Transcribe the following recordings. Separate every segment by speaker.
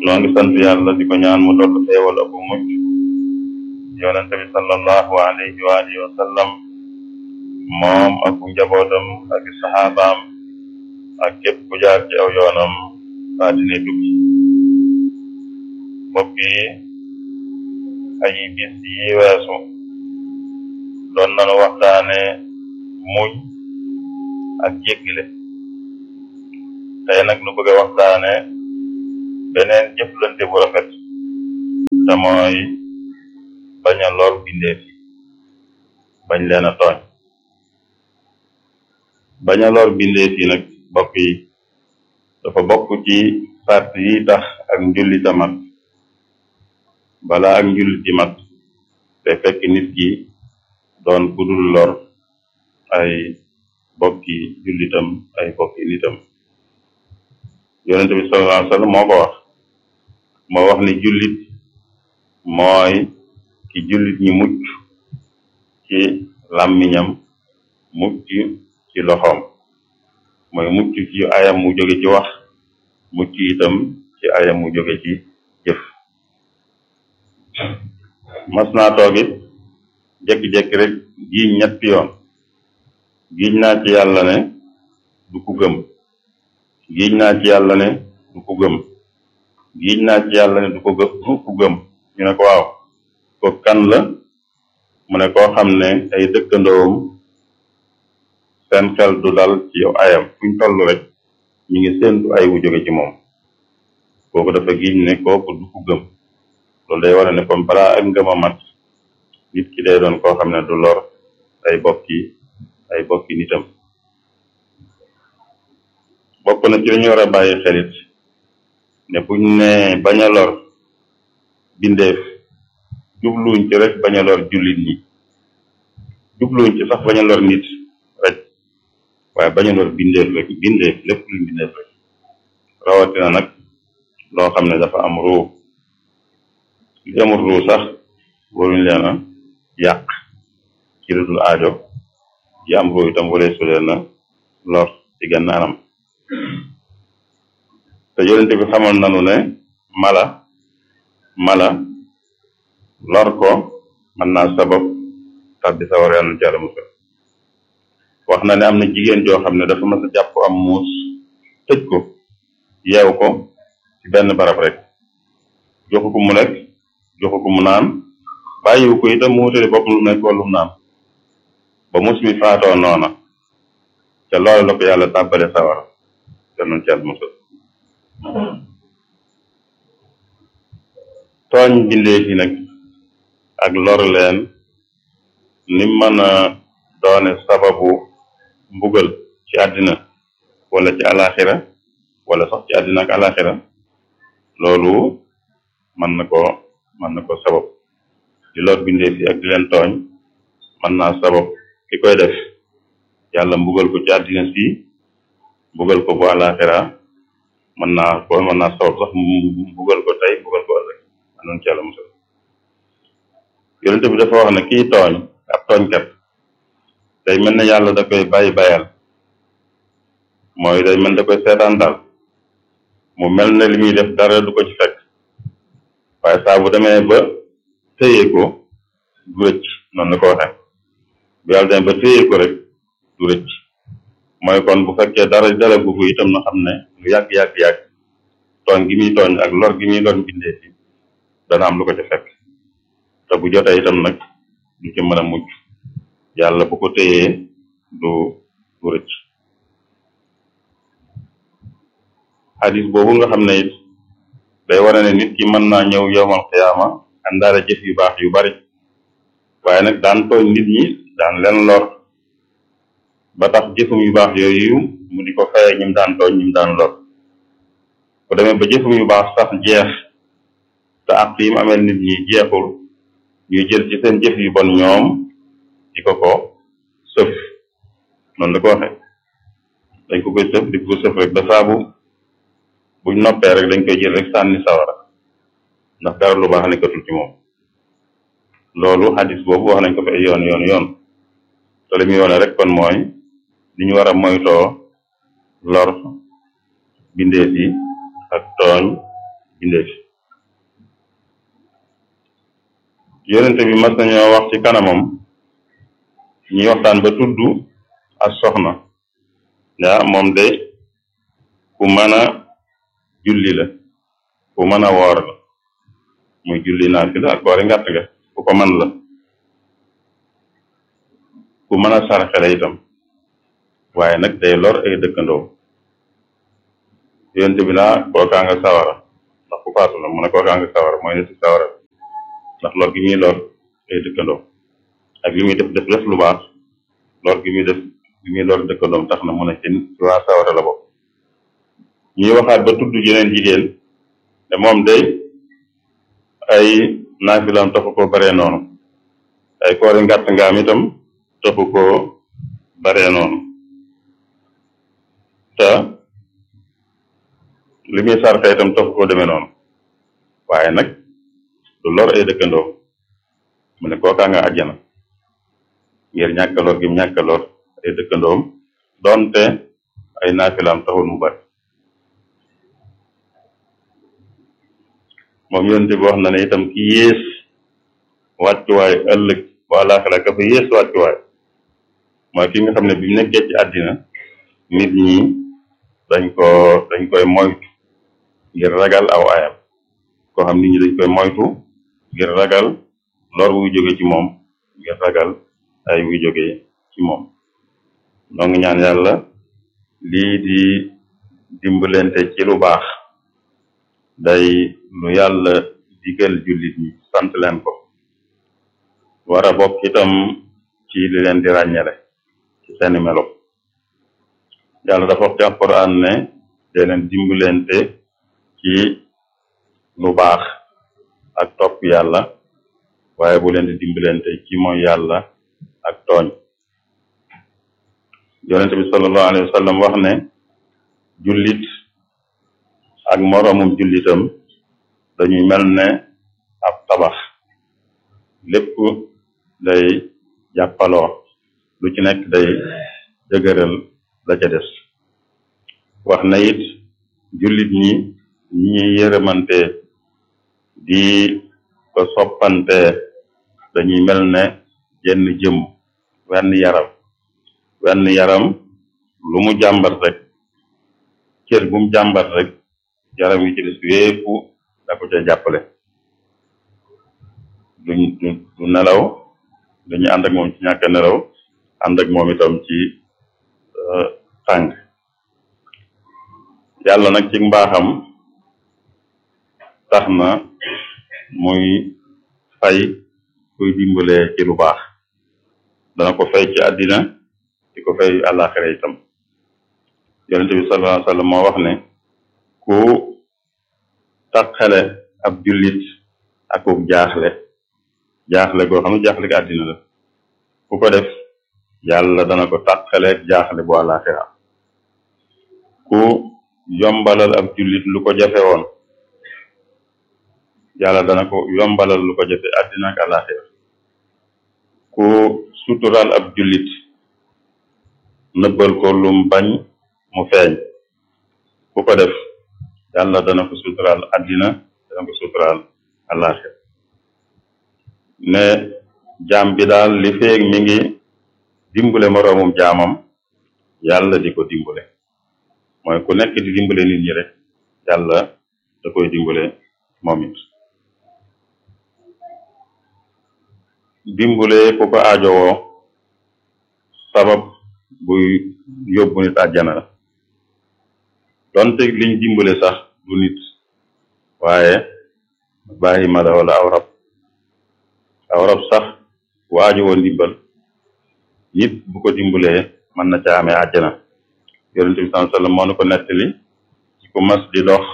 Speaker 1: noo ngi sant yàlla di ko ñaan mu dolli xéewal ak mucc yonente bi sallallahu alayhi wa alihi wa sallam moom ak njabootam ak saxaabaam ak képp ku jaar ci aw yoonam baa dina tukki mbokk yi ay bis yi weesu doon nanu waxtaane muñ ak jéggile tey nag nu bëgg a waxtaane beneen jëflante bu rafet te mooy bañ a lor bindeef yi bañ leen a tooñ bañ a lor bindeef yi nag mbokk yi dafa bokk ci sart yi tax ak njullita mat bala ak njulliti mat te fekk nit ki doon kudul lor ay bokki jullitam ay bokki nitam yonente bi sallallahu alayhi wa sallam moo ko wax moo wax ni jullit mooy ki jullit ñi mucc ci làmmiñam mucc ci loxoom mooy mucc ci ayam mu jóge ci wax mucc itam ci ayam mu jóge ci jëf mas naa toogit jekki-jekki rek giiñ ñetti yoon giiñ naa ci yàlla ne du ku gëm giiñ naa ci yàlla ne du ku gëm giiñ naa ci yàlla ne du ko gëm du ku gëm ñu ne ko waaw ko kan la mu ne koo xam ne ay dëkkandoom seen xel du dal ci yow ayam fuñ toll rek ñu ngi séentu ay wu jóge ci moom kooku dafa giiñ ne kooku du ku gëm loolu day wane ne comme balaa ak ngëm a mat nit ki day doon koo xam ne du lor ay bokki ay bokki nitam bokk na ci li ñu war a bàyyi xelit ne buñ ne bañ a lor bindeef jubluwuñ ci rek bañ a lor jullit ñi jubluwuñ ci sax bañ a lor nit rek waaye bañ a lor bindeef rek bindeef lépp luñ bindeef rek rawatina nag loo xam ne dafa am ruu li amul ruu sax waruñ leen a yàq ci lu dul aajo yi am ruu itam waree su leen a lor ci gannaanam te yonente bi xamal nanu ne mala mala lor ko mën naa sabab tabbi sa war yàlla ci yàlla musal wax na ne am na jigéen joo xam ne dafa mas a jàpp am muus tëj ko yeew ko ci benn barab rek joxu ko mu lekk joxu ko mu naan bàyyiwu ko itam mu wutale boppam lu nekk wala lu naan ba mus mi faatoo noona te loolu la ko yàlla tàbbale sawara te noonu ci yàlla musal tooñ bindeef yi nag ak lor leen ni mën a doone sababu mbugal ci àddina wala ci alaxira wala sax ci àddina ak alaxira loolu mën na ko mën na ko sabab di lor bindeef yi ak di leen tooñ mën naa sabab ki koy def yàlla mbugal ko ci àddina si mbugal ko bu alaxira mën naa ko mën naa sabab sax mbugal ko tey mbugal ko ëllëg anoon ci yàlla musal yonente bi dafa wax ne kii tooñ ab tooñkat day mel ne yàlla da koy bàyyi bayal mooy day mel da koy seetaan daal mu mel ne li muy def dara du ko ci fekk waaye saa bu demee ba téye ko du rëcc noonu la ko waxee bu yàlla demee ba téye ko rek du rëcc mooy kon bu fekkee dara dara gu ko itam na xam ne lu yàgg-yàgg-yàgg tooñ gi muy tooñ ak lor gi muy lor bindee fi dana am lu ko ci fekk te bu jotee itam nag du ci mën a mucc yàlla bu ko téyee du du rëcc xadis boobu nga xam ne it day wane ne nit ki mën naa ñëw yowmal xiyaama àndaale jëf yu baax yu bari waaye nag daan tooñ nit ñi daan leen lor ba tax jëfum yu baax yooyu mu di ko faye ñim daan tooñ ñim daan lor bu demee ba jëfum yu baax sax jeex te ak yi mu amel nit ñi jeexul ñuy jël ci seen jëf yu bon ñoom di ko ko sëf noonu la ko waxe dañ ko koy sëf di ko sëf rek ba saabu buñ noppee rek dañ koy jël rek sànni sawara ndax dara lu baax nekkatul ci moom loolu xadis boobu wax nañ ko fi ay yoon yoon yoon te li muy yoone rek kon mooy li ñu war a moytoo lor bindeef yi ak tooñ bindee fi yonente bi mas nañoo wax ci kanamam ñuy waxtaan ba tudd ak soxna yaa moom de ku mën a julli la ku mën a woor la muy julli naafila ak koori ngàtt ga ku ko mën la ku mën a sarxe la itam waaye nag day lor ay dëkkandoo yonente bi naa kookaa nga sawara ndax ku faatu la mu ne kookaa nga sawara mooy nitu sawara ndax lor gi muy lor ay dëkkandoo ak li muy def def def lu baax lor gi muy def li muy lor dëkkandoom tax na mu ne ci ci waa sawara la bokk ñuy waxaat ba tudd jeneen jigéen te moom day ay naafilaam taxu ko baree noonu ay koori ngàtt ngaam itam taxu ko baree noonu te li muy sarxe itam taxu ko demee noonu waaye nag du lor ay dëkkandoo mu ne kookaa nga àjjana ngir ñàkk lor gi ñàkk lor ay dëkkandoom donte ay naafilaam taxul mu bari moom yonente bi wax na ne itam ki yées wàccuwaay ëllëg bu àllaaxira ka fa yées wàccuwaay mooy ki nga xam ne bi mu nekkee ci àddina nit ñi dañ ko dañ koy moytu ngir ragal aw ayam koo xam nit ñi dañ koy moytu ngir ragal lor wuy jóge ci moom ngir ragal ay wuy jóge ci moom noo ngi ñaan yàlla lii di dimbalante ci lu baax day lu yàlla digal jullit ñi sant leen ko war a bokk itam ci li leen di ràññale ci seeni melo yàlla dafa wax ci alquran ne dee leen dimbalante ci lu baax ak topp yàlla waaye bu leen di dimbalante ci mooy yàlla ak tooñ yonente bi sallallahu alayhi wa sallam wax ne jullit ak moroomum jullitam dañuy mel ne ab tabax lépp day jàppaloo lu ci nekk day dëgëral la ca des wax na it jullit ñi ñi yërëmante di ko soppante dañuy mel ne jenn jëm wenn yaram wenn yaram lu mu jàmbat rek cër bu mu jàmbat rek yaram yi ci des wépp da ko ca jàppale duñ du du nelaw dañuy ànd ak moom ci ñàkk nelaw ànd ak moom itam ci tàng yàlla nag ci mbaaxam tax na muy fay kuy dimbale ci lu baax dana ko fay ci àddina di ko fay àllaaxira itam yonente bi sallallahu alayhi wa sallam moo wax ne ku taqale ab jullit akuk jaaxle jaaxle goo xam ne jaaxle ko àddina la ku ko def yàlla dana ko taqale jaaxle bu àllaaxira ku yombalal ab jullit lu ko jafe woon yàlla dana ko yombalal lu ko jafe àddina ak àllaaxira ku sutural ab jullit nëbbal ko lum bañ mu feeñ ku ko def yàlla dana ko sutural àddina dana ko sutural àllaaxira ne jaam bi daal li feeg mi ngi dimbale moroomum jaamam yàlla di ko dimbale mooy ku nekk di dimbale nit ñi rek yàlla da koy dimbale moom it dimbale ku ko aajowoo sabab buy yóbbu nit àjjana la donte liñ dimbale sax du nit waaye bàyyi ma la wala aw rab aw rab sax bu aajowoo ndimbal nit bu ko dimbalee mën na ca amee àjjana yonente bi sallallahu alayhi wasallam moo nu ko nettali ci ku mas di dox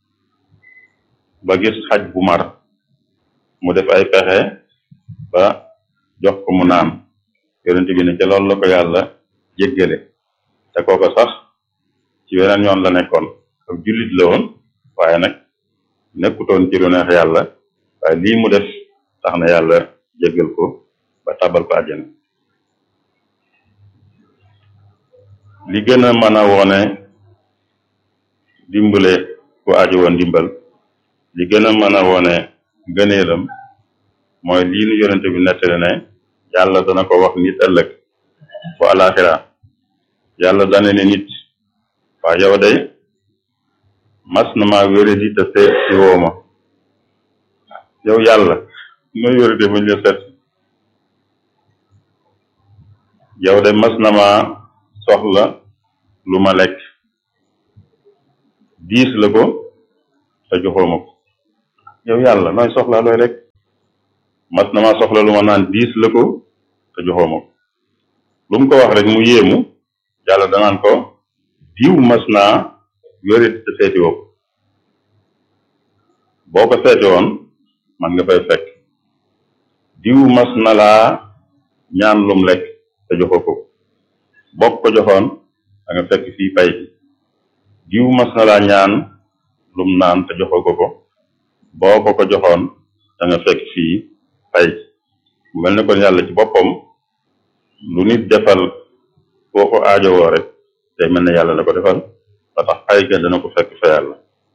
Speaker 1: ba gis xaj bu mar mu def ay pexe ba jox ko mu naan yonente bi ne ca loolu la ko yàlla jéggale te kooko sax ci weneen yoon la nekkoon ak jullit la woon waaye nag nekkutoon ci lu neex yàlla waaye lii mu def tax na yàlla jéggal ko ba tabal ko àjjana li gën a mën a wone dimbale ku aajo woon dimbal li gën a mën a wone ngëneelam mooy lii nu yonente bi nettali ne yàlla dana ko wax nit ëllëg bu alaxira yàlla dana ne nit waa yow day mas na maa wéradi te seet si wooma yow yàlla nooy wérade bañ la seet yow de mas na maa soxla lu ma lekk diis la ko te joxooma ko yow yàlla nooy soxla looy lekk mas na maa soxla lu ma naan diis la ko te joxooma ko lu mu ko wax rek mu yéemu yàlla danaan ko diw mas naa wéradi te seeti woo ko boo ko seeti woon man nga fay fekk diw mas na laa ñaan lum lekk te joxoo ko bokk ko joxoon da nga fekk fii pay diw mas na laa ñaan lum naan te joxoo ko ko boo ko ko joxoon da nga fekk fii pay mu mel ne kon yàlla ci boppam lu nit defal boo ko aajowoo rek day mel ne yàlla la ko defal ba tax pay ga dana ko fekk fa yàlla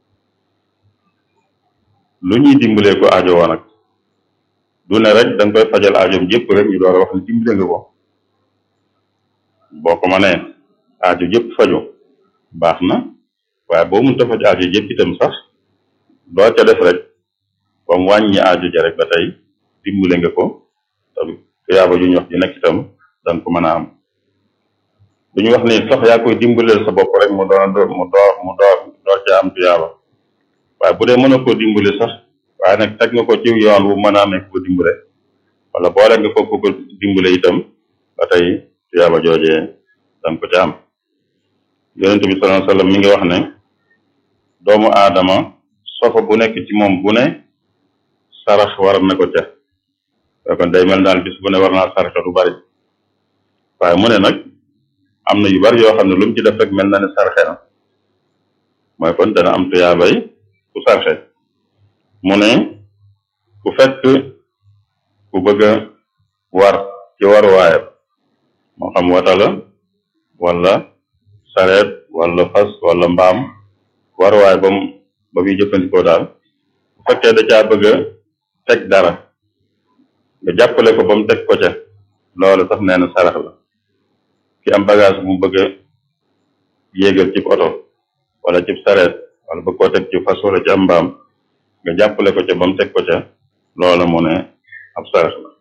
Speaker 1: lu ñuy dimbalee ko aajowoo nag du ne rek da nga koy fajal aajoom jëpp rek ñu door a wax ne dimbale nga ko boo ko mënee aajo jëpp faju baax na waaye boo mënta faj aajo jëpp itam sax doo ca def rek ba mu wàññi aajo ja rek ba tey dimbale nga ko te tuyaaba ju ñu wax ji nekk itam danga ko mën a am du ñu wax ni sax yaa koy dimbaleel sa bopp rek mu doon mu door mu door door ca am tuyaaba waaye bu dee mën a koo dimbale sax waaye nag teg nga ko ci yoon wu mën a amee ko dimbale wala boole nga ko ko dimbale itam ba tey tuyaaba joojee danga ko ca am yonente bi sallallahu alayhi wasallam mi ngi wax ne doomu aadama sofa bu nekk ci moom bu ne sarax war na ko ca kon day mel daal bis bu ne war naa saraxe du bari waaye mu ne nag am na yu bari yoo xam ne lu mu ci def rek mel na ne saraxe na mooy kon dana am tuyaabay ku saraxe mu ne ku fekk ku bëgg a war ci war waayam moo xam wata la wala sareet wala fas wala mbaam war waay ba mu ba muy jëfandikoo daal bu fekkee da caa bëgg a teg dara nga jàppale ko ba mu teg ko ca loolu sax nee na sarax la ki am bagage bu mu bëgg a yéegal ci oto wala ci sareet wala bëgg koo teg ci fas wala ci am mbaam nga jàppale ko ca ba mu teg ko ca loola mu ne ab sarax la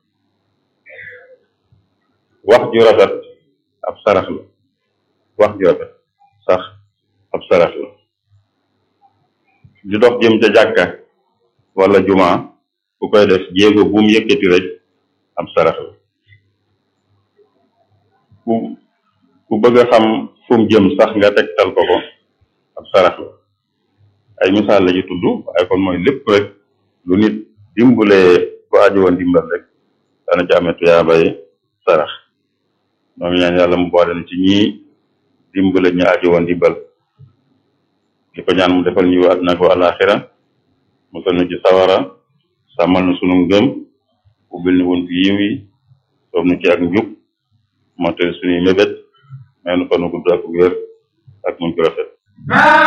Speaker 1: wax ju rafet ab sarax la wax ju rafet sax ab sarax la di dox jëm ca jàkka wala juma ku koy def jéego bu mu yëkkati rek ab sarax la ku ku bëgg a xam fu mu jëm sax nga tegtal ko ko ab sarax la ay misaal la ci tudd waaye kon mooy lépp rek lu nit dimbulee ku aajo woon dimbal rek dana ci amee tuyaabay sarax ñoo ngi ñaan yàlla mu boole na ci ñii dimbale ñu aajo woon dimbal di ko ñaan mu defal ñu àddina ko alaxira musal nu ci sawara sàmmal na sunu ngëm ubbil ni wuntu yiw yi soob nu ci ak njub mottali suñuy mébét may nu fa nu gudd ak wér ak muñ ko rafet